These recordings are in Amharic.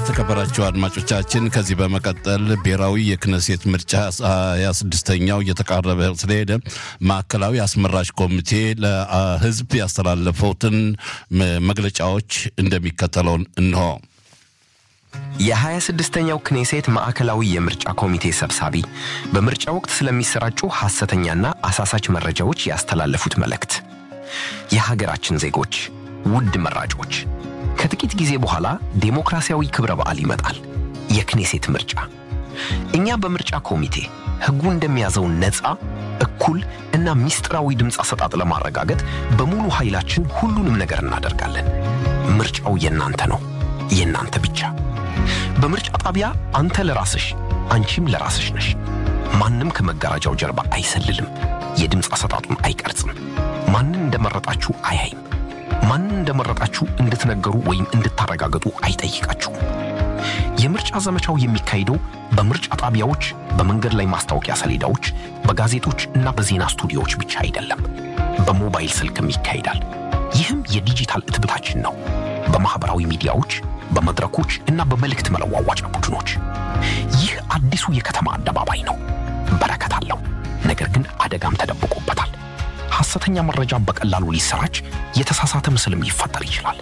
የተከበራቸው አድማጮቻችን ከዚህ በመቀጠል ብሔራዊ የክነሴት ምርጫ ሀያ ስድስተኛው እየተቃረበ ስለሄደ ማዕከላዊ አስመራጭ ኮሚቴ ለሕዝብ ያስተላለፈውትን መግለጫዎች እንደሚከተለው እንሆ። የሀያ ስድስተኛው ክኔሴት ማዕከላዊ የምርጫ ኮሚቴ ሰብሳቢ በምርጫ ወቅት ስለሚሰራጩ ሐሰተኛና አሳሳች መረጃዎች ያስተላለፉት መልእክት። የሀገራችን ዜጎች፣ ውድ መራጮች ከጥቂት ጊዜ በኋላ ዴሞክራሲያዊ ክብረ በዓል ይመጣል፣ የክኔሴት ምርጫ። እኛ በምርጫ ኮሚቴ ሕጉ እንደሚያዘው ነፃ፣ እኩል እና ሚስጥራዊ ድምፅ አሰጣጥ ለማረጋገጥ በሙሉ ኃይላችን ሁሉንም ነገር እናደርጋለን። ምርጫው የእናንተ ነው፣ የእናንተ ብቻ። በምርጫ ጣቢያ አንተ ለራስሽ አንቺም ለራስሽ ነሽ። ማንም ከመጋረጃው ጀርባ አይሰልልም፣ የድምፅ አሰጣጡን አይቀርጽም፣ ማንን እንደመረጣችሁ አያይም። ማንን እንደመረጣችሁ እንድትነገሩ ወይም እንድታረጋግጡ አይጠይቃችሁም። የምርጫ ዘመቻው የሚካሄደው በምርጫ ጣቢያዎች፣ በመንገድ ላይ ማስታወቂያ ሰሌዳዎች፣ በጋዜጦች እና በዜና ስቱዲዮዎች ብቻ አይደለም፣ በሞባይል ስልክም ይካሄዳል። ይህም የዲጂታል እትብታችን ነው። በማኅበራዊ ሚዲያዎች፣ በመድረኮች እና በመልእክት መለዋዋጫ ቡድኖች። ይህ አዲሱ የከተማ አደባባይ ነው። በረከት አለው፣ ነገር ግን አደጋም ተደብቆበታል። ሐሰተኛ መረጃ በቀላሉ ሊሰራጭ፣ የተሳሳተ ምስልም ሊፈጠር ይችላል።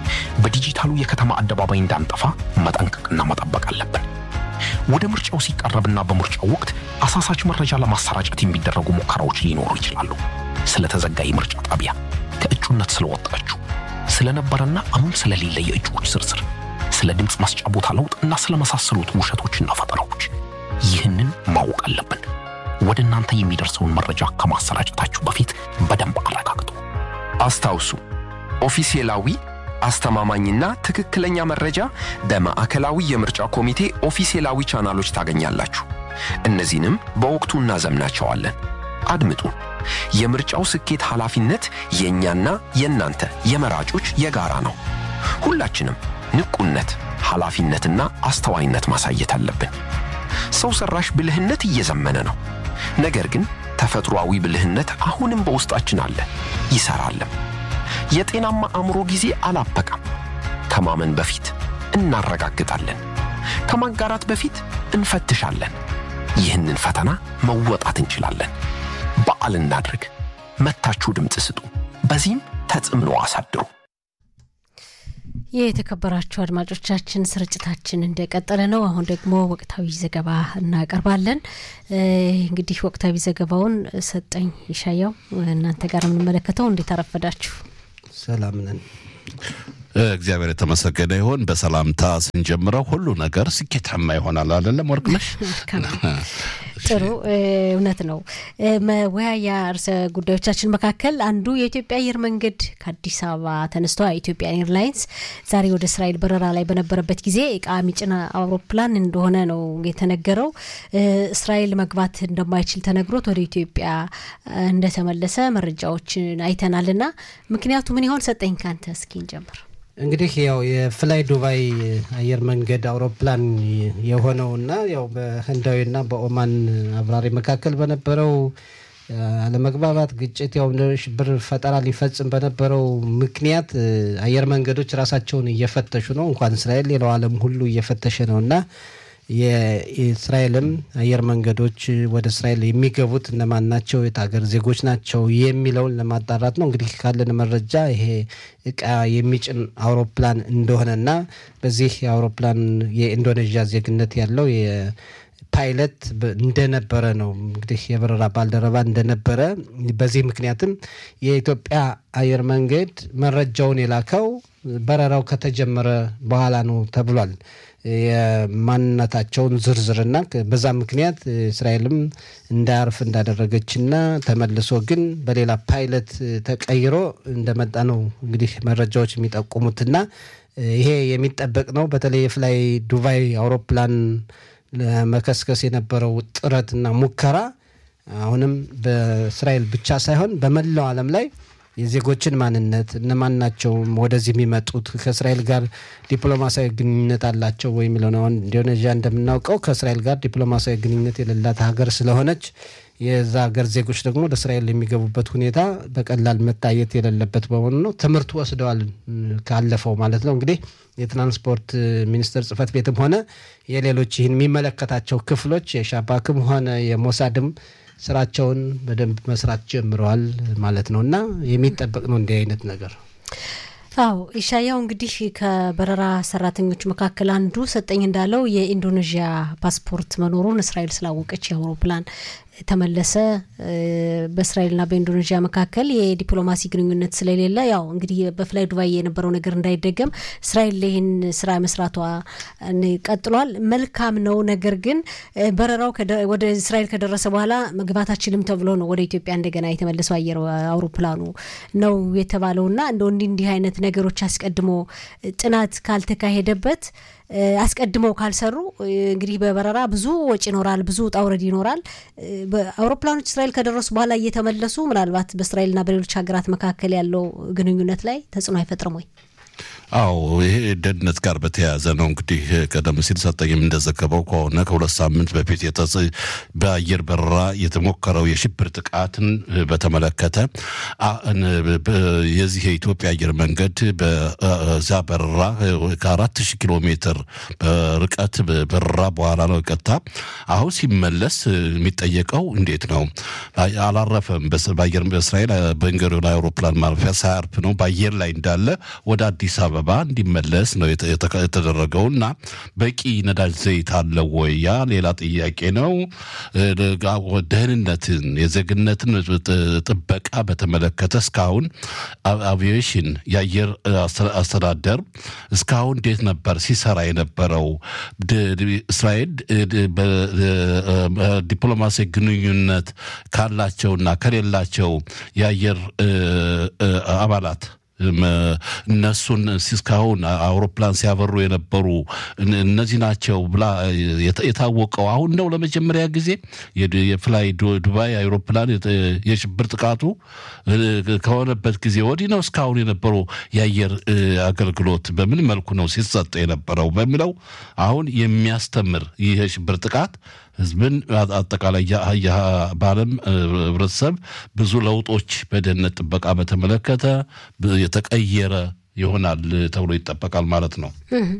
በዲጂታሉ የከተማ አደባባይ እንዳንጠፋ መጠንቀቅና መጠበቅ አለብን። ወደ ምርጫው ሲቃረብና በምርጫው ወቅት አሳሳች መረጃ ለማሰራጨት የሚደረጉ ሙከራዎች ሊኖሩ ይችላሉ። ስለተዘጋ የምርጫ ጣቢያ፣ ከእጩነት ስለወጣችሁ፣ ስለነበረና አሁን ስለሌለ የእጩዎች ዝርዝር፣ ስለ ድምፅ መስጫ ቦታ ለውጥ እና ስለመሳሰሉት ውሸቶችና ፈጠራዎች ይህንን ማወቅ አለብን። ወደ እናንተ የሚደርሰውን መረጃ ከማሰራጨታችሁ በፊት በደንብ አረጋግጡ። አስታውሱ፣ ኦፊሴላዊ አስተማማኝና ትክክለኛ መረጃ በማዕከላዊ የምርጫ ኮሚቴ ኦፊሴላዊ ቻናሎች ታገኛላችሁ። እነዚህንም በወቅቱ እናዘምናቸዋለን። አድምጡ። የምርጫው ስኬት ኃላፊነት የእኛና የእናንተ የመራጮች የጋራ ነው። ሁላችንም ንቁነት፣ ኃላፊነትና አስተዋይነት ማሳየት አለብን። ሰው ሰራሽ ብልህነት እየዘመነ ነው። ነገር ግን ተፈጥሯዊ ብልህነት አሁንም በውስጣችን አለ፣ ይሰራልም። የጤናማ አእምሮ ጊዜ አላበቃም። ከማመን በፊት እናረጋግጣለን፣ ከማጋራት በፊት እንፈትሻለን። ይህንን ፈተና መወጣት እንችላለን። በዓል እናድርግ። መታችሁ ድምፅ ስጡ፣ በዚህም ተጽዕኖ አሳድሩ። የተከበራችሁ አድማጮቻችን ስርጭታችን እንደቀጠለ ነው። አሁን ደግሞ ወቅታዊ ዘገባ እናቀርባለን። እንግዲህ ወቅታዊ ዘገባውን ሰጠኝ ይሻያው እናንተ ጋር የምንመለከተው እንዴት አረፈዳችሁ? ሰላም ነን። እግዚአብሔር የተመሰገነ ይሁን። በሰላምታ ስንጀምረው ሁሉ ነገር ስኬታማ ይሆናል። አይደለም ወርቅነሽ? ጥሩ እውነት ነው። መወያያ ርዕሰ ጉዳዮቻችን መካከል አንዱ የኢትዮጵያ አየር መንገድ ከአዲስ አበባ ተነስቶ የኢትዮጵያ ኤርላይንስ ዛሬ ወደ እስራኤል በረራ ላይ በነበረበት ጊዜ እቃ የሚጭን አውሮፕላን እንደሆነ ነው የተነገረው። እስራኤል መግባት እንደማይችል ተነግሮት ወደ ኢትዮጵያ እንደተመለሰ መረጃዎችን አይተናል። እና ምክንያቱ ምን ይሆን? ሰጠኝ ካንተ እስኪ እንጀምር። እንግዲህ ያው የፍላይ ዱባይ አየር መንገድ አውሮፕላን የሆነውና ያው በህንዳዊና በኦማን አብራሪ መካከል በነበረው አለመግባባት፣ ግጭት ያው ሽብር ፈጠራ ሊፈጽም በነበረው ምክንያት አየር መንገዶች ራሳቸውን እየፈተሹ ነው። እንኳን እስራኤል ሌላው ዓለም ሁሉ እየፈተሸ ነው እና የእስራኤልም አየር መንገዶች ወደ እስራኤል የሚገቡት እነማን ናቸው፣ የት ሀገር ዜጎች ናቸው የሚለውን ለማጣራት ነው። እንግዲህ ካለን መረጃ ይሄ እቃ የሚጭን አውሮፕላን እንደሆነና በዚህ የአውሮፕላን የኢንዶኔዥያ ዜግነት ያለው ፓይለት እንደነበረ ነው እንግዲህ የበረራ ባልደረባ እንደነበረ። በዚህ ምክንያትም የኢትዮጵያ አየር መንገድ መረጃውን የላከው በረራው ከተጀመረ በኋላ ነው ተብሏል። የማንነታቸውን ዝርዝርና በዛ ምክንያት እስራኤልም እንዳያርፍ እንዳደረገችና ተመልሶ ግን በሌላ ፓይለት ተቀይሮ እንደመጣ ነው እንግዲህ መረጃዎች የሚጠቁሙትና ይሄ የሚጠበቅ ነው። በተለይ የፍላይ ዱባይ አውሮፕላን ለመከስከስ የነበረው ጥረትና ሙከራ አሁንም በእስራኤል ብቻ ሳይሆን በመላው ዓለም ላይ የዜጎችን ማንነት እነማን ናቸው ወደዚህ የሚመጡት ከእስራኤል ጋር ዲፕሎማሲያዊ ግንኙነት አላቸው ወይ የሚለው ነው። ኢንዶኔዥያ እንደምናውቀው ከእስራኤል ጋር ዲፕሎማሲያዊ ግንኙነት የሌላት ሀገር ስለሆነች የዛ ሀገር ዜጎች ደግሞ ወደ እስራኤል የሚገቡበት ሁኔታ በቀላል መታየት የሌለበት በመሆኑ ነው። ትምህርት ወስደዋል ካለፈው ማለት ነው። እንግዲህ የትራንስፖርት ሚኒስቴር ጽህፈት ቤትም ሆነ የሌሎች ይህን የሚመለከታቸው ክፍሎች የሻባክም ሆነ የሞሳድም ስራቸውን በደንብ መስራት ጀምረዋል ማለት ነው እና የሚጠበቅ ነው እንዲህ አይነት ነገር። አዎ ኢሻያው እንግዲህ ከበረራ ሰራተኞች መካከል አንዱ ሰጠኝ እንዳለው የኢንዶኔዥያ ፓስፖርት መኖሩን እስራኤል ስላወቀች የአውሮፕላን ተመለሰ። በእስራኤልና በኢንዶኔዥያ መካከል የዲፕሎማሲ ግንኙነት ስለሌለ ያው እንግዲህ በፍላይ ዱባይ የነበረው ነገር እንዳይደገም እስራኤል ይህን ስራ መስራቷ ቀጥሏል። መልካም ነው። ነገር ግን በረራው ወደ እስራኤል ከደረሰ በኋላ መግባት አችልም ተብሎ ነው ወደ ኢትዮጵያ እንደገና የተመለሰው አየር አውሮፕላኑ ነው የተባለውና እንደ እንዲህ እንዲህ አይነት ነገሮች አስቀድሞ ጥናት ካልተካሄደበት አስቀድመው ካልሰሩ እንግዲህ በበረራ ብዙ ወጪ ይኖራል፣ ብዙ ውጣ ውረድ ይኖራል። አውሮፕላኖች እስራኤል ከደረሱ በኋላ እየተመለሱ ምናልባት በእስራኤልና በሌሎች ሀገራት መካከል ያለው ግንኙነት ላይ ተጽዕኖ አይፈጥርም ወይ? አዎ ይሄ ደህንነት ጋር በተያያዘ ነው። እንግዲህ ቀደም ሲል ሰጠኝም እንደዘገበው ከሆነ ከሁለት ሳምንት በፊት በአየር በረራ የተሞከረው የሽብር ጥቃትን በተመለከተ የዚህ የኢትዮጵያ አየር መንገድ በዛ በረራ ከአራት ሺህ ኪሎ ሜትር ርቀት በረራ በኋላ ነው ቀጥታ አሁን ሲመለስ የሚጠየቀው እንዴት ነው አላረፈም። በአየር በእስራኤል ቤንጉሪዮን አውሮፕላን ማረፊያ ሳያርፍ ነው በአየር ላይ እንዳለ ወደ አዲስ አበባ እንዲመለስ ነው የተደረገው እና በቂ ነዳጅ ዘይት አለው ወይ? ያ ሌላ ጥያቄ ነው። ደህንነትን የዜግነትን ጥበቃ በተመለከተ እስካሁን አቪዬሽን የአየር አስተዳደር እስካሁን እንዴት ነበር ሲሰራ የነበረው? እስራኤል ዲፕሎማሲ ግንኙነት ካላቸውና ከሌላቸው የአየር አባላት እነሱን እስካሁን አውሮፕላን ሲያበሩ የነበሩ እነዚህ ናቸው ብላ የታወቀው አሁን ነው። ለመጀመሪያ ጊዜ የፍላይ ዱባይ አውሮፕላን የሽብር ጥቃቱ ከሆነበት ጊዜ ወዲህ ነው። እስካሁን የነበሩ የአየር አገልግሎት በምን መልኩ ነው ሲሰጥ የነበረው በሚለው አሁን የሚያስተምር ይህ የሽብር ጥቃት ህዝብን አጠቃላይ በዓለም ህብረተሰብ ብዙ ለውጦች በደህንነት ጥበቃ በተመለከተ የተቀየረ ይሆናል ተብሎ ይጠበቃል ማለት ነው።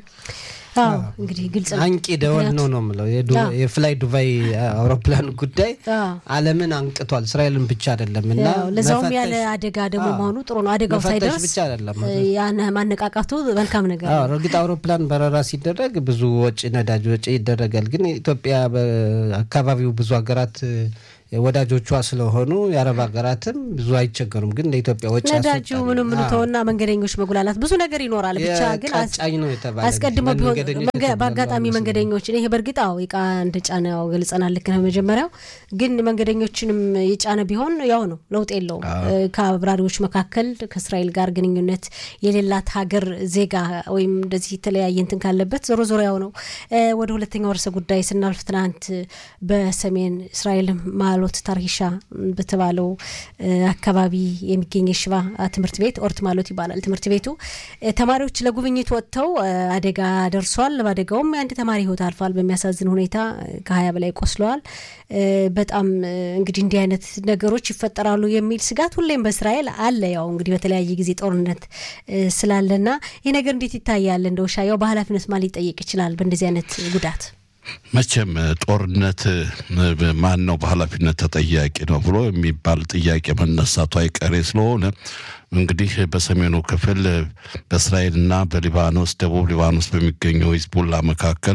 አዎ እንግዲህ ግልጽ ነው። አንቂ ደወል ነው ነው የምለው የፍላይ ዱባይ አውሮፕላን ጉዳይ ዓለምን አንቅቷል። እስራኤልን ብቻ አይደለም እና ለዛውም ያለ አደጋ ደግሞ መሆኑ ጥሩ ነው። አደጋው ሳይደርስ ብቻ አይደለም ያን ማነቃቃቱ መልካም ነገር ነው። እርግጥ አውሮፕላን በረራ ሲደረግ ብዙ ወጪ ነዳጅ ወጪ ይደረጋል። ግን ኢትዮጵያ በአካባቢው ብዙ ሀገራት ወዳጆቿ ስለሆኑ የአረብ ሀገራትም ብዙ አይቸገሩም። ግን ለኢትዮጵያ ወጪ ነዳጁ ምንም ምን ተውና መንገደኞች መጉላላት ብዙ ነገር ይኖራል። ብቻ ግን ቃጫኝ ነው የተባለ አስቀድሞ ቢሆን በአጋጣሚ መንገደኞችን ይሄ በእርግጥ አዎ እቃ እንደጫነ ያው ገልጸናል። ልክ ነው መጀመሪያው ግን መንገደኞችንም የጫነ ቢሆን ያው ነው ለውጥ የለውም። ከአብራሪዎች መካከል ከእስራኤል ጋር ግንኙነት የሌላት ሀገር ዜጋ ወይም እንደዚህ የተለያየ እንትን ካለበት ዞሮ ዞሮ ያው ነው። ወደ ሁለተኛው ርዕሰ ጉዳይ ስናልፍ ትናንት በሰሜን እስራኤልም ማሎት ታርሂሻ በተባለው አካባቢ የሚገኝ የሽባ ትምህርት ቤት ኦርት ማሎት ይባላል ትምህርት ቤቱ። ተማሪዎች ለጉብኝት ወጥተው አደጋ ደርሷል። በአደጋውም የአንድ ተማሪ ሕይወት አልፏል። በሚያሳዝን ሁኔታ ከሀያ በላይ ቆስለዋል። በጣም እንግዲህ እንዲህ አይነት ነገሮች ይፈጠራሉ የሚል ስጋት ሁሌም በእስራኤል አለ። ያው እንግዲህ በተለያየ ጊዜ ጦርነት ስላለና ይህ ነገር እንዴት ይታያል? እንደው ሻያው በኃላፊነት ማን ሊጠየቅ ይችላል በእንደዚህ አይነት ጉዳት? መቼም ጦርነት ማን ነው በኃላፊነት ተጠያቂ ነው ብሎ የሚባል ጥያቄ መነሳቱ አይቀሬ ስለሆነ እንግዲህ በሰሜኑ ክፍል በእስራኤልና በሊባኖስ ደቡብ ሊባኖስ በሚገኘው ሂዝቡላ መካከል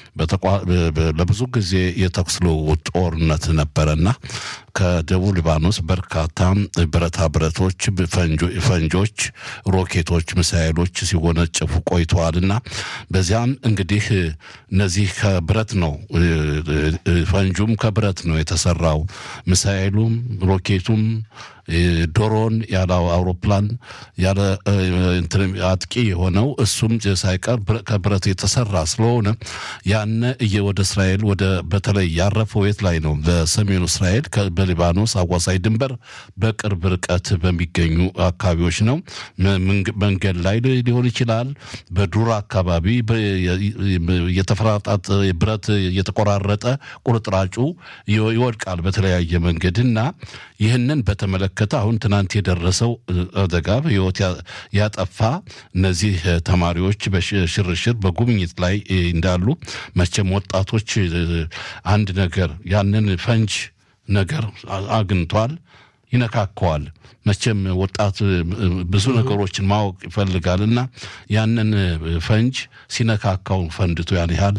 ለብዙ ጊዜ የተኩስ ልውውጥ ጦርነት ነበረና ከደቡብ ሊባኖስ በርካታ ብረታ ብረቶች፣ ፈንጆች፣ ሮኬቶች፣ ሚሳይሎች ሲወነጨፉ ቆይተዋልና በዚያም እንግዲህ እነዚህ ከብረት ነው ፈንጁም ከብረት ነው የተሰራው ሚሳይሉም ሮኬቱም ዶሮን ያለ አውሮፕላን ያለ አጥቂ የሆነው እሱም ሳይቀር ከብረት የተሰራ ስለሆነ ያነ ወደ እስራኤል ወደ በተለይ ያረፈው የት ላይ ነው? በሰሜኑ እስራኤል በሊባኖስ አዋሳኝ ድንበር በቅርብ ርቀት በሚገኙ አካባቢዎች ነው። መንገድ ላይ ሊሆን ይችላል። በዱር አካባቢ የተፈራጣጥ ብረት የተቆራረጠ ቁርጥራጩ ይወድቃል በተለያየ መንገድ እና ይህንን በተመለከተ አሁን ትናንት የደረሰው አደጋ ህይወት ያጠፋ እነዚህ ተማሪዎች በሽርሽር በጉብኝት ላይ እንዳሉ መቼም ወጣቶች አንድ ነገር ያንን ፈንጅ ነገር አግኝቷል፣ ይነካከዋል። መቼም ወጣት ብዙ ነገሮችን ማወቅ ይፈልጋል እና ያንን ፈንጅ ሲነካካው ፈንድቶ ያን ያህል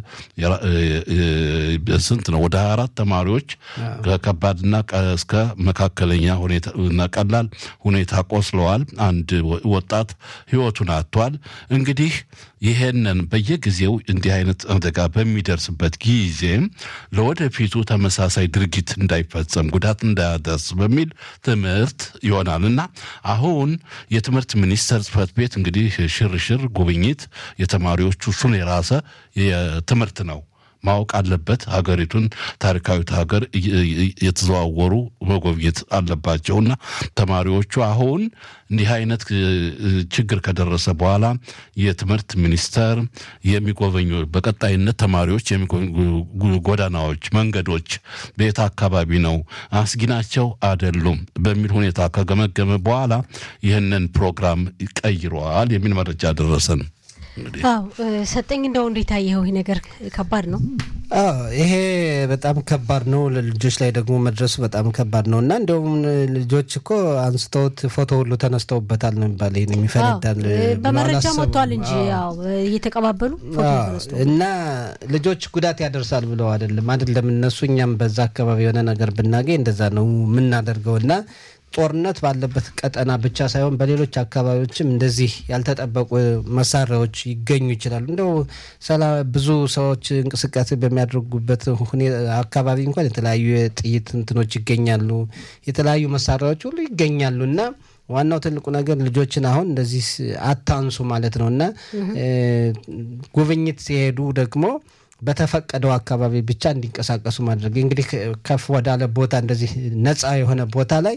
ስንት ነው ወደ ሀያ አራት ተማሪዎች ከከባድና እስከ መካከለኛ ሁኔታና ቀላል ሁኔታ ቆስለዋል። አንድ ወጣት ህይወቱን አጥቷል። እንግዲህ ይሄንን በየጊዜው እንዲህ አይነት አደጋ በሚደርስበት ጊዜ ለወደፊቱ ተመሳሳይ ድርጊት እንዳይፈጸም ጉዳት እንዳያደርስ በሚል ትምህርት ይሆናል እና አሁን የትምህርት ሚኒስቴር ጽሕፈት ቤት እንግዲህ ሽርሽር ጉብኝት የተማሪዎቹ እሱን የራሰ ትምህርት ነው ማወቅ አለበት። ሀገሪቱን ታሪካዊት ሀገር የተዘዋወሩ መጎብኘት አለባቸውና ተማሪዎቹ አሁን እንዲህ አይነት ችግር ከደረሰ በኋላ የትምህርት ሚኒስቴር የሚጎበኙ በቀጣይነት ተማሪዎች ጎዳናዎች፣ መንገዶች በየት አካባቢ ነው አስጊ ናቸው አይደሉም በሚል ሁኔታ ከገመገመ በኋላ ይህንን ፕሮግራም ቀይረዋል የሚል መረጃ ደረሰን። አዎ ሰጠኝ፣ እንደው እንዴት አየኸው? ይህ ነገር ከባድ ነው። ይሄ በጣም ከባድ ነው። ለልጆች ላይ ደግሞ መድረሱ በጣም ከባድ ነው እና እንደውም ልጆች እኮ አንስተውት ፎቶ ሁሉ ተነስተውበታል ነው የሚባል ይሄን የሚፈነዳል በመረጃ መጥቷል እንጂ ያው እየተቀባበሉ ፎቶ ተነስቶ እና ልጆች ጉዳት ያደርሳል ብለው አይደለም አይደለም እነሱ እኛም በዛ አካባቢ የሆነ ነገር ብናገኝ እንደዛ ነው የምናደርገው እና ጦርነት ባለበት ቀጠና ብቻ ሳይሆን በሌሎች አካባቢዎችም እንደዚህ ያልተጠበቁ መሳሪያዎች ይገኙ ይችላሉ። እንደው ብዙ ሰዎች እንቅስቃሴ በሚያደርጉበት አካባቢ እንኳን የተለያዩ የጥይት እንትኖች ይገኛሉ፣ የተለያዩ መሳሪያዎች ሁሉ ይገኛሉ እና ዋናው ትልቁ ነገር ልጆችን አሁን እንደዚህ አታንሱ ማለት ነው እና ጉብኝት ሲሄዱ ደግሞ በተፈቀደው አካባቢ ብቻ እንዲንቀሳቀሱ ማድረግ እንግዲህ ከፍ ወዳለ ቦታ እንደዚህ ነፃ የሆነ ቦታ ላይ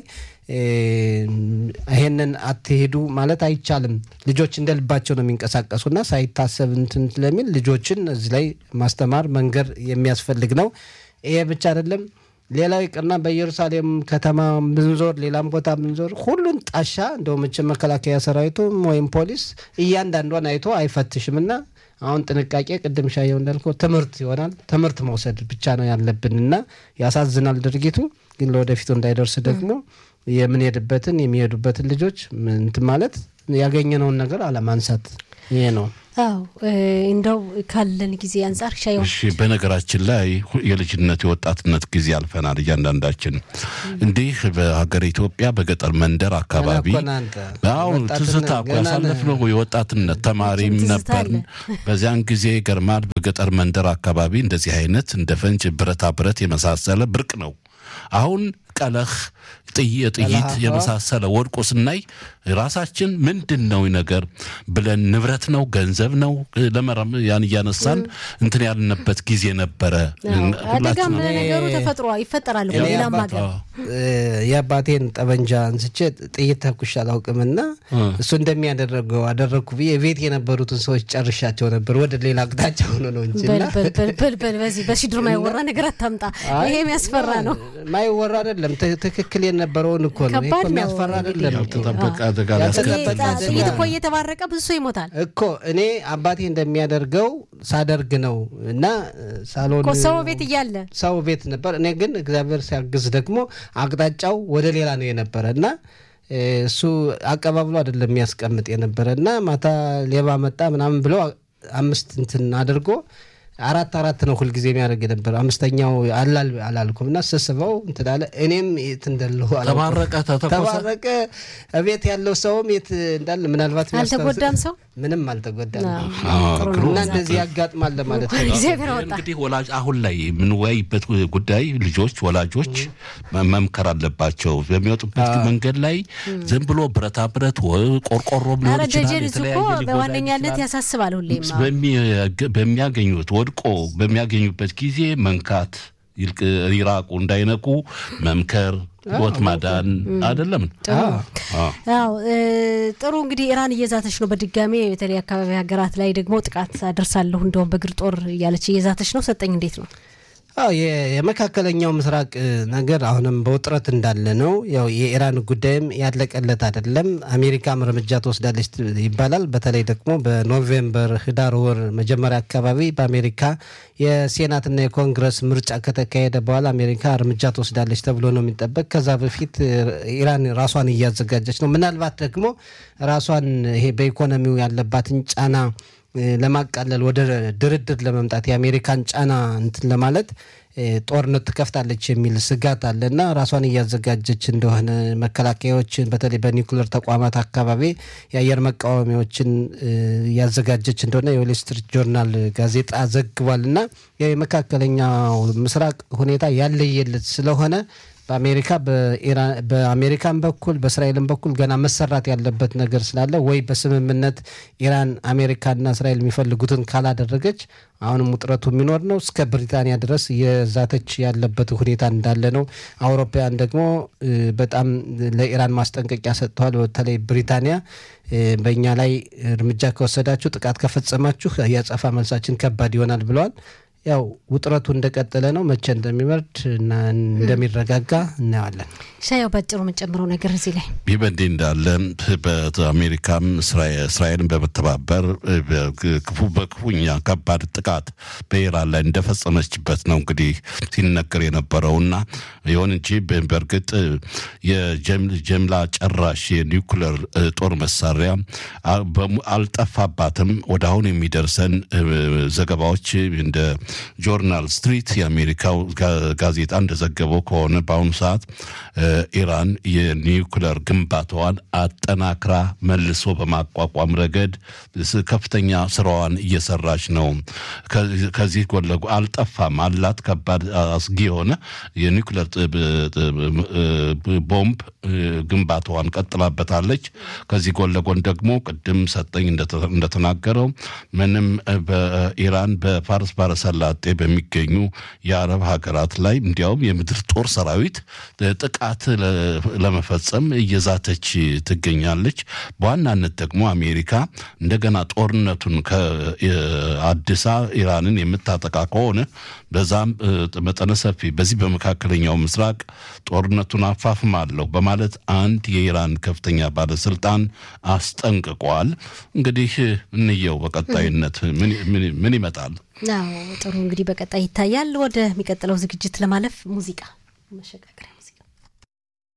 ይሄንን አትሄዱ ማለት አይቻልም። ልጆች እንደ ልባቸው ነው የሚንቀሳቀሱና ሳይታሰብ እንትን ስለሚል ልጆችን እዚህ ላይ ማስተማር መንገር የሚያስፈልግ ነው። ይሄ ብቻ አይደለም። ሌላው ይቅርና በኢየሩሳሌም ከተማ ብንዞር ሌላም ቦታ ብንዞር ሁሉን ጣሻ እንደው መቼም መከላከያ ሰራዊቱም ወይም ፖሊስ እያንዳንዷን አይቶ አይፈትሽም እና አሁን ጥንቃቄ ቅድም ሻየው እንዳልከው ትምህርት ይሆናል። ትምህርት መውሰድ ብቻ ነው ያለብን እና ያሳዝናል ድርጊቱ። ግን ለወደፊቱ እንዳይደርስ ደግሞ የምንሄድበትን የሚሄዱበትን ልጆች እንትን ማለት ያገኘነውን ነገር አለማንሳት ይሄ ነው። አዎ እንደው ካለን ጊዜ አንጻር ሻየው እሺ፣ በነገራችን ላይ የልጅነት የወጣትነት ጊዜ አልፈናል። እያንዳንዳችን እንዲህ በሀገር ኢትዮጵያ በገጠር መንደር አካባቢ አሁን ትዝታ እኮ ያሳለፍነው የወጣትነት ተማሪም ነበርን። በዚያን ጊዜ ገርማል። በገጠር መንደር አካባቢ እንደዚህ አይነት እንደ ፈንጅ ብረታ ብረት የመሳሰለ ብርቅ ነው። አሁን ቀለህ ጥይት የመሳሰለ ወድቆ ስናይ ራሳችን ምንድን ነው ነገር ብለን ንብረት ነው ገንዘብ ነው ለመረም ያን እያነሳን እንትን ያልንበት ጊዜ ነበረ። አደጋም ነገሩ ተፈጥሮ ይፈጠራል። ሌላም ሀገር የአባቴን ጠበንጃ አንስቼ ጥይት ተኩሽ አላውቅምና እሱ እንደሚያደረገው አደረግኩ ብዬ ቤት የነበሩትን ሰዎች ጨርሻቸው ነበር። ወደ ሌላ አቅጣጫ ሆኖ ነው እንጂ በልበል በዚህ በሲድር ማይወራ ነገር አታምጣ። ይሄ የሚያስፈራ ነው። ማይወራ አይደለም። ትክክል የነበረውን እኮ ነው። ከባድ ነው። የሚያስፈራ አይደለም። ያልተጠበቀ አደጋ ያልተጠበቀ ጥይት እኮ እየተባረቀ ብዙ ሰው ይሞታል እኮ እኔ አባቴ እንደሚያደርገው ሳደርግ ነው እና ሳሎን እኮ ሰው ቤት እያለ ሰው ቤት ነበር። እኔ ግን እግዚአብሔር ሲያግዝ ደግሞ አቅጣጫው ወደ ሌላ ነው የነበረ እና እሱ አቀባብሎ አይደለም የሚያስቀምጥ የነበረ እና ማታ ሌባ መጣ ምናምን ብሎ አምስት እንትን አድርጎ አራት አራት ነው ሁልጊዜ የሚያደርግ የነበረ አምስተኛው አላል አላልኩም እና ስስበው እንትን አለ። እኔም የት እንደለሁ አላውቅም። ተባረቀ፣ ተተኮሰ? ተባረቀ። እቤት ያለው ሰውም የት እንዳለ ምናልባት የሚያስታውስ- አልተጎዳም ሰው? ምንም አልተጎዳም። አዎ፣ ጥሩ ነው። እና እንደዚህ ያጋጥማል ለማለት ነው። እግዚአብሔር አወጣ። እንግዲህ ወላጅ አሁን ላይ የምንወያይበት ጉዳይ ልጆች ወላጆች መ- መምከር አለባቸው። በሚወጡበት መንገድ ላይ ዝም ብሎ ብረታ ብረት ወይ ቆርቆሮም ሊሆን ኧረ ይችላል ደጀን እሱ እኮ የተለያየ ሊጎዳ በዋነኛነት ይችላል። ያሳስባል ሁሌም። አዎ። በሚ- በሚያገኙት ወድቆ በሚያገኙበት ጊዜ መንካት ይልቅ- ይራቁ፣ እንዳይነቁ መምከር፣ ሕይወት ማዳን አይደለም። ጥሩ ነው። አዎ። አዎ እ፣ ጥሩ እንግዲህ ኢራን እየዛተች ነው። በድጋሚ የተለይ አካባቢ ሀገራት ላይ ደግሞ ጥቃት አደርሳለሁ እንደውም በእግር ጦር እያለች እየዛተች ነው። ሰጠኝ እንዴት ነው? አዎ የ- የመካከለኛው ምስራቅ እ, ነገር አሁንም በውጥረት እንዳለ ነው። ያው የኢራን ጉዳይም ያለቀለት አይደለም። አሜሪካም እርምጃ ትወስዳለች ት- ይባላል። በተለይ ደግሞ በኖቬምበር ህዳር ወር መጀመሪያ አካባቢ በአሜሪካ የሴናትና የኮንግረስ ምርጫ ከተካሄደ በኋላ አሜሪካ እርምጃ ትወስዳለች ተብሎ ነው የሚጠበቅ። ከዛ በፊት እ, ኢራን ራሷን እያዘጋጀች ነው። ምናልባት ደግሞ ራሷን ይሄ በኢኮኖሚው ያለባትን ጫና እ፣ ለማቃለል ወደ ድርድር ለመምጣት የአሜሪካን ጫና እንትን ለማለት እ፣ ጦርነት ትከፍታለች የሚል ስጋት አለ እና ራሷን እያዘጋጀች እንደሆነ መከላከያዎችን በተለይ በኒውክሌር ተቋማት አካባቢ የአየር መቃወሚያዎችን እ፣ እያዘጋጀች እንደሆነ የዌል ስትሪት ጆርናል ጋዜጣ ዘግቧል እና የመካከለኛው ምስራቅ ሁኔታ ያለየለት ስለሆነ በአሜሪካ በኢራን በአሜሪካን በኩል በእስራኤልም በኩል ገና መሰራት ያለበት ነገር ስላለ ወይ በስምምነት ኢራን አሜሪካና እስራኤል የሚፈልጉትን ካላደረገች አሁንም ውጥረቱ የሚኖር ነው። እስከ ብሪታንያ ድረስ የዛተች ያለበት ሁኔታ እንዳለ ነው። አውሮፓውያን ደግሞ እ፣ በጣም ለኢራን ማስጠንቀቂያ ሰጥተዋል። በተለይ ብሪታንያ እ፣ በእኛ ላይ እርምጃ ከወሰዳችሁ፣ ጥቃት ከፈጸማችሁ የአጸፋ መልሳችን ከባድ ይሆናል ብለዋል። ያው ውጥረቱ እንደቀጠለ ነው። መቼ እንደሚበርድ እና እንደሚረጋጋ እናየዋለን። ሻያው ባጭሩ የምንጨምረው ነገር እዚህ ላይ ይህ በእንዲህ እንዳለ በአሜሪካም እስራኤ- እስራኤልን በመተባበር ክፉ በክፉኛ ከባድ ጥቃት በኢራን ላይ እንደፈጸመችበት ነው እንግዲህ ሲነገር የነበረውና ይሁን እንጂ በ- በእርግጥ የጀም- ጀምላ ጨራሽ የኒውክለር እ, ጦር መሳሪያ አ- በሙ- አልጠፋባትም። ወደ አሁን የሚደርሰን እ, ዘገባዎች እንደ ጆርናል ስትሪት የአሜሪካው ጋ- ጋዜጣ እንደዘገበው ከሆነ በአሁኑ ሰዓት እ, ኢራን የኒውክለር ግንባታዋን አጠናክራ መልሶ በማቋቋም ረገድ ስ- ከፍተኛ ስራዋን እየሰራች ነው። ከዚህ- ከዚህ ጎን ለጎን አልጠፋም አላት ከባድ አስጊ የሆነ የኒውክለር ጥ- ብ- ጥ- ብ- ቦምብ እ, ግንባታዋን ቀጥላበታለች። ከዚህ ጎን ለጎን ደግሞ ቅድም ሰጠኝ እንደተ- እንደተናገረው ምንም እ, በኢራን በፋርስ ባሕረ ሰላጤ በሚገኙ የአረብ ሀገራት ላይ እንዲያውም የምድር ጦር ሰራዊት እ, ጥቃት ለ- ለመፈጸም እየዛተች ትገኛለች። በዋናነት ደግሞ አሜሪካ እንደገና ጦርነቱን ከአዲሳ ኢራንን የምታጠቃ ከሆነ በዛም እ, መጠነ ሰፊ በዚህ በመካከለኛው ምስራቅ ጦርነቱን አፋፍማለሁ በማለት አንድ የኢራን ከፍተኛ ባለስልጣን አስጠንቅቋል። እንግዲህ እንየው በቀጣይነት ምን- ምን- ምን ይመጣል። አዎ ጥሩ እንግዲህ በቀጣይ ይታያል። ወደሚቀጥለው ዝግጅት ለማለፍ ሙዚቃ መሸጋገሪያ